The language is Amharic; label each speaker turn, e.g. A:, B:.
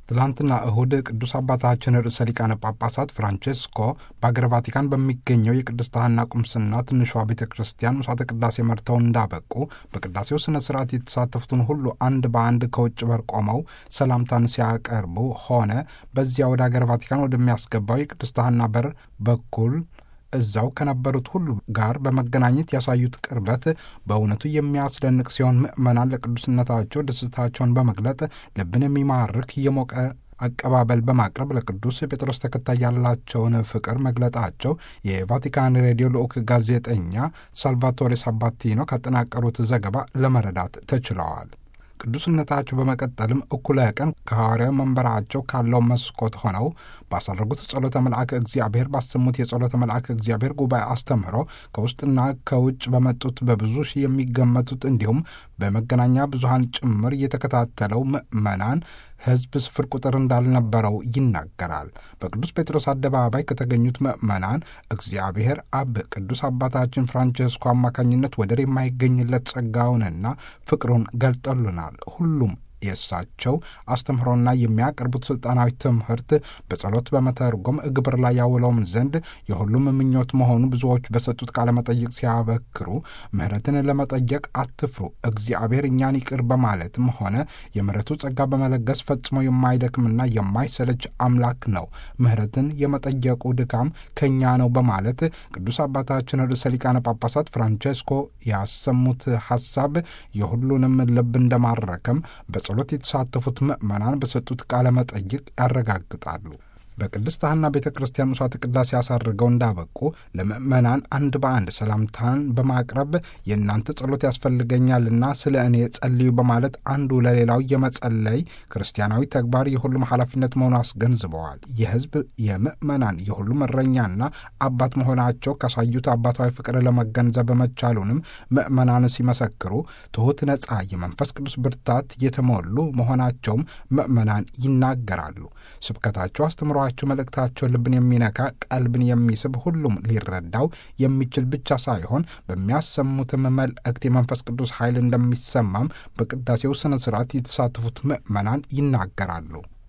A: ትላንትና እሁድ ቅዱስ አባታችን ርዕሰ ሊቃነ ጳጳሳት ፍራንቼስኮ በአገረ ቫቲካን በሚገኘው የቅድስት ሐና ቁምስና ትንሿ ቤተ ክርስቲያን ምሥዋዕተ ቅዳሴ መርተው እንዳበቁ በቅዳሴው ሥነ ሥርዓት የተሳተፉትን ሁሉ አንድ በአንድ ከውጭ በር ቆመው ሰላምታን ሲያቀርቡ ሆነ በዚያ ወደ አገረ ቫቲካን ወደሚያስገባው የቅድስት ሐና በር በኩል እዛው ከነበሩት ሁሉ ጋር በመገናኘት ያሳዩት ቅርበት በእውነቱ የሚያስደንቅ ሲሆን ምዕመናን ለቅዱስነታቸው ደስታቸውን በመግለጥ ልብን የሚማርክ የሞቀ አቀባበል በማቅረብ ለቅዱስ ጴጥሮስ ተከታይ ያላቸውን ፍቅር መግለጣቸው የቫቲካን ሬዲዮ ልዑክ ጋዜጠኛ ሳልቫቶሬ ሳባቲኖ ካጠናቀሩት ዘገባ ለመረዳት ተችለዋል። ቅዱስነታቸው በመቀጠልም እኩለ ቀን ከሐዋርያዊ መንበራቸው ካለው መስኮት ሆነው ባሳረጉት ጸሎተ መልአክ እግዚአብሔር ባሰሙት የጸሎተ መልአክ እግዚአብሔር ጉባኤ አስተምህሮ ከውስጥና ከውጭ በመጡት በብዙ ሺህ የሚገመቱት እንዲሁም በመገናኛ ብዙሃን ጭምር የተከታተለው ምዕመናን ሕዝብ ስፍር ቁጥር እንዳልነበረው ይናገራል። በቅዱስ ጴጥሮስ አደባባይ ከተገኙት ምዕመናን እግዚአብሔር አብ ቅዱስ አባታችን ፍራንቼስኮ አማካኝነት ወደር የማይገኝለት ጸጋውንና ፍቅሩን ገልጠሉናል። ሁሉም የእሳቸው አስተምህሮና የሚያቀርቡት ስልጣናዊ ትምህርት በጸሎት በመተርጎም ግብር ላይ ያውለውም ዘንድ የሁሉም ምኞት መሆኑ ብዙዎች በሰጡት ቃለ መጠይቅ ሲያበክሩ ምሕረትን ለመጠየቅ አትፍሩ፣ እግዚአብሔር እኛን ይቅር በማለትም ሆነ የምሕረቱ ጸጋ በመለገስ ፈጽሞ የማይደክምና የማይሰለች አምላክ ነው። ምሕረትን የመጠየቁ ድካም ከእኛ ነው በማለት ቅዱስ አባታችን ርዕሰ ሊቃነ ጳጳሳት ፍራንቼስኮ ያሰሙት ሐሳብ የሁሉንም ልብ እንደማረከም ጸሎት የተሳተፉት ምዕመናን በሰጡት ቃለ መጠይቅ ያረጋግጣሉ። በቅድስት ሐና ቤተ ክርስቲያን ምሥዋዕተ ቅዳሴ ያሳርገው እንዳበቁ ለምዕመናን አንድ በአንድ ሰላምታን በማቅረብ የእናንተ ጸሎት ያስፈልገኛልና ስለ እኔ ጸልዩ በማለት አንዱ ለሌላው የመጸለይ ክርስቲያናዊ ተግባር የሁሉም ኃላፊነት መሆኑ አስገንዝበዋል። የሕዝብ የምዕመናን የሁሉም እረኛና አባት መሆናቸው ካሳዩት አባታዊ ፍቅር ለመገንዘብ በመቻሉንም ምዕመናን ሲመሰክሩ ትሑት፣ ነጻ፣ የመንፈስ ቅዱስ ብርታት የተሞሉ መሆናቸውም ምዕመናን ይናገራሉ። ስብከታቸው አስተምሯ ቸው መልእክታቸው ልብን የሚነካ ቀልብን የሚስብ ሁሉም ሊረዳው የሚችል ብቻ ሳይሆን በሚያሰሙትም መልእክት የመንፈስ ቅዱስ ኃይል እንደሚሰማም በቅዳሴው ስነ ስርዓት የተሳተፉት ምዕመናን ይናገራሉ።